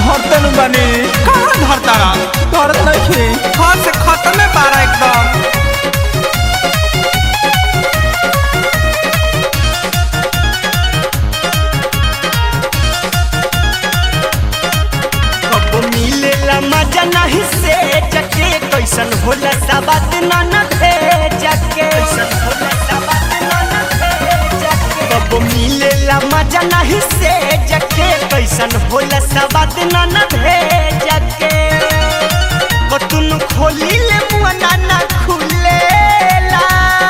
धरते न बनी कहाँ धरता रहा धरत नहीं हाथ से खत्म बारा एकदम कब मिलेला मजा नहीं से जके कैसन होला सबत न भेजके कब मिलेला मजा नहीं से जके कैसन होला सबत न भेजके कतुन खोली ले मुआ ना खुलेला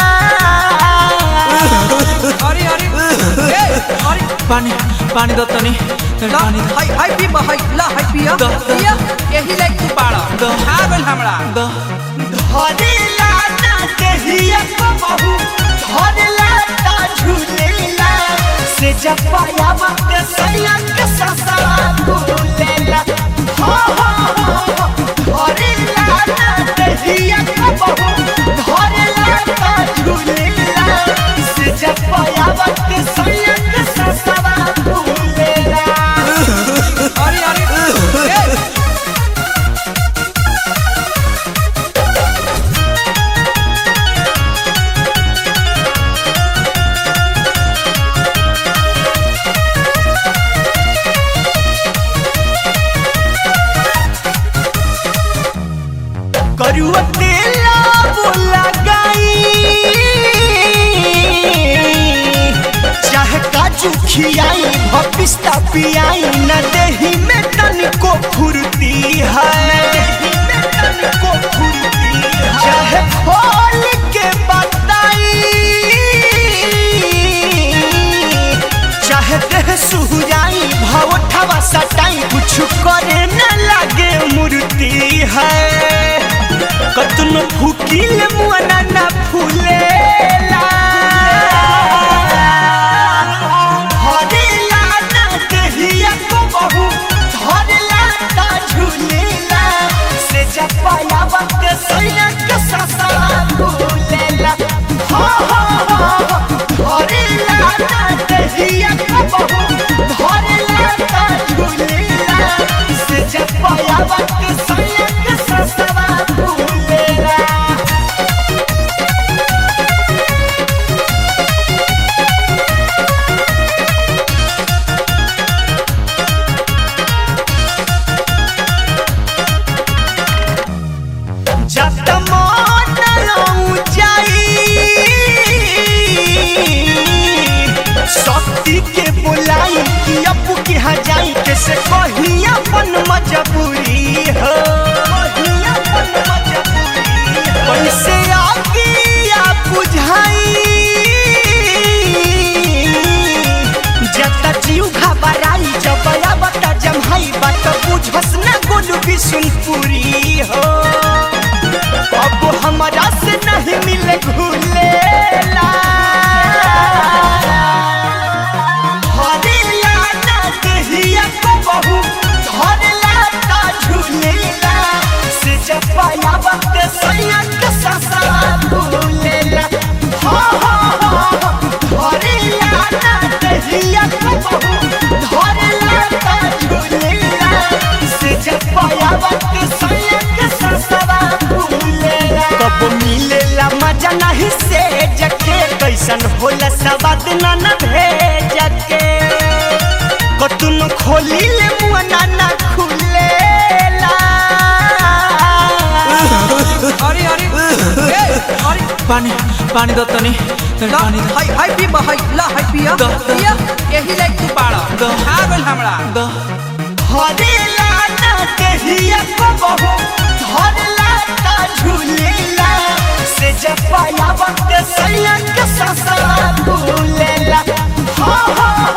अरे अरे ए अरे पानी पानी दो तनी तनी ला पानी दो हाय हाय पी हाय ला हाय पिया द- द- पिया यही लाइक तू पाड़ा द- आ गइल हमरा दो धरेला ना देहिया को बहू धरेला ता झूलेला से जब पाया वक्त सैया के ससा भूलेला हो हो हो धरेला ना देहिया को बहू धरेला ता झूलेला से जब पाया वक्त सैया के ससा भूलेला अरे अरे ए करुआ तेला बोला गाई चाहे काजू खियाई भपिस्ता पियाई न देही में तनिको फुर्ती है तनिको फुर्ती है। चाहे खोल के बताई चाहे देह सुहुराई भावठवा सटाई कुछ करे न लागे मूर्ति है कतनो फूकिल मुआना ना फूलेला हरेला ना देहिया को बहू धरेला ता झूलेला से जपाया वक्त सैया के ससा भूलेला हो हो हो हरेला ना देहिया को बहू धरेला ता झूलेला से जपाया वक्त सैया के ससा भूलेला जब मन ऊंचाई शक्ति के बुलाई कि अब की हजाई के से कही अपन मजबूरी हो कहीं अपन मजबूरी हो। कैसे आगे या बुझाई जता जीव घबराई जब बता जमहाई बात बुझस न गोलू बिशुनपुरी हो अब हमरा से नहीं मिले घुलेला हरेला ना देहिया को बहू धरेला ता झूलेला से जब पाया वक्त सैया के ससा भूलेला हो हो हो हरेला ना देहिया को बहू धरेला ता झूलेला से जब पाया वक्त सैया के ससा भूलेला कब मिलेला मजा नहीं से जके कैसन होला सवाद न न भेजके कतुन खोली ले मुआ ना खुलेला अरे अरे ए अरे पानी पानी दो तनी तनी ला पानी दो हाय हाय पी हाय ला हाय पिया द- द- पिया यही लाइक तू पाड़ा द- आ गइल हमरा दो हरेला ना देहिया को बहू धरेला ता झूलेला से जब पाया वक्त सैया के ससा भूलेला हो हो